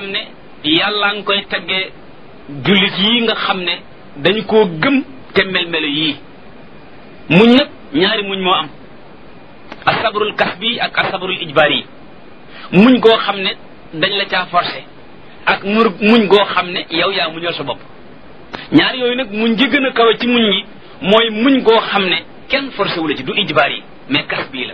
xam ne yàllaa ngi koy taggee jullit yi nga xam ne dañu koo gëm te mel-melo yii muñ nag ñaari muñ moo am asabrul kasbi ak asabrul ijbaari yi muñ goo xam ne dañ la caa forcé ak mur muñ goo xam ne yow yaa muñal sa bopp ñaar yooyu nag muñ gi gën a kawe ci muñ gi mooy muñ goo xam ne kenn forcé wu la ci du ijbaar yi mais kas bii la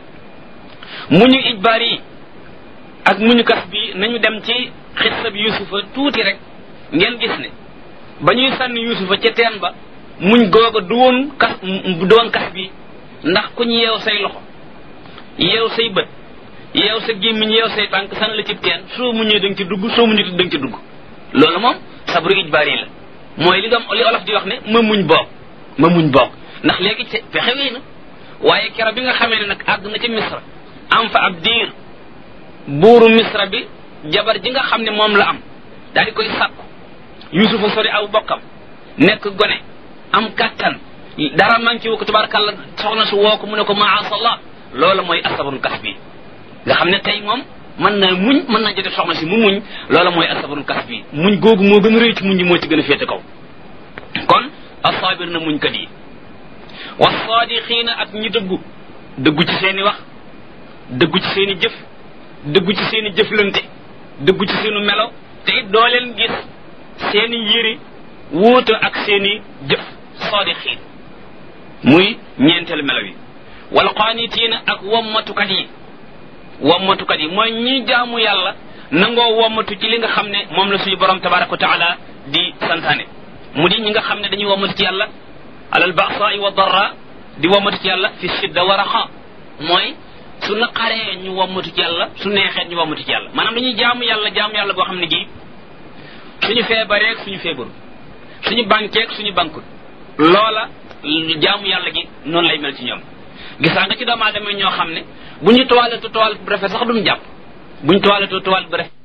muñu ijbaar yi ak muñu kas bii nañu dem ci xissa bi yusufa tuuti rek ngeen gis ne ba ñuy sànni yusufa ca teen ba muñ googa du woon kas du woon kas bi ndax ku ñu yeew say loxo yeew say bët yeew sa gémmiñ yeew say tànk san la ci teen soo muñee da nga ci dugg soo muñee da nga ci dugg loolu moom sabru ijbaar yi la mooy li doom li olof di wax ne ma muñ boog ma muñ boog ndax léegi ci pexe wéy na waaye kero bi nga xamee ne nag àgg na ci misra am fa ab diir buuru misra bi jabar ji nga xam ne moom la am daal di koy sàkku yusufa sori aw bokkam nekk gone am kàttan dara manqué wu ko tabarakàlla soxna su woo ko mu ne ko maasallah loolu mooy asabrul kas bi nga xam ne tey moom mën na muñ mën na jotee soxna si mu muñ loolu mooy asabrul kas bi muñ googu moo gën a rëy ci muñ yi moo ci gën a féete kaw kon asaabir na muñ kat yi wasaadixiina ak ñi dëggu dëggu ci seeni wax dëggu ci seeni jëf dëggu ci seeni jëflante dëggu ci seenu melo te it doo leen gis seeni yëri wuute ak seeni jëf saadixiin muy ñeenteelu melo yi wal qaanitiina ak wommatukat yi wommatukat yi mooy ñi jaamu yàlla nangoo wommatu ci li nga xam ne moom la suñu borom tabaraka wa taala di santaane mu di ñi nga xam ne dañuy wommatu ci yàlla alal ba'sa'i wa darra di wommatu ci yàlla fi shidda wa raxa mooy su naqaree ñu wommatu ci yàlla su neexee ñu wommatu ci yàlla maanaam dañuy jaamu yàlla jaamu yàlla goo xam ne gi suñu feebareeg suñu feebaru suñu bankeeg suñu bankul loola jaamu yàlla gi noonu lay mel ci ñoom gisaa nga ci doomu aadama ñoo xam ne bu ñu toiletoo toilette bu rafet sax duñu jàpp bu ñu toiletoo toilette bu rafet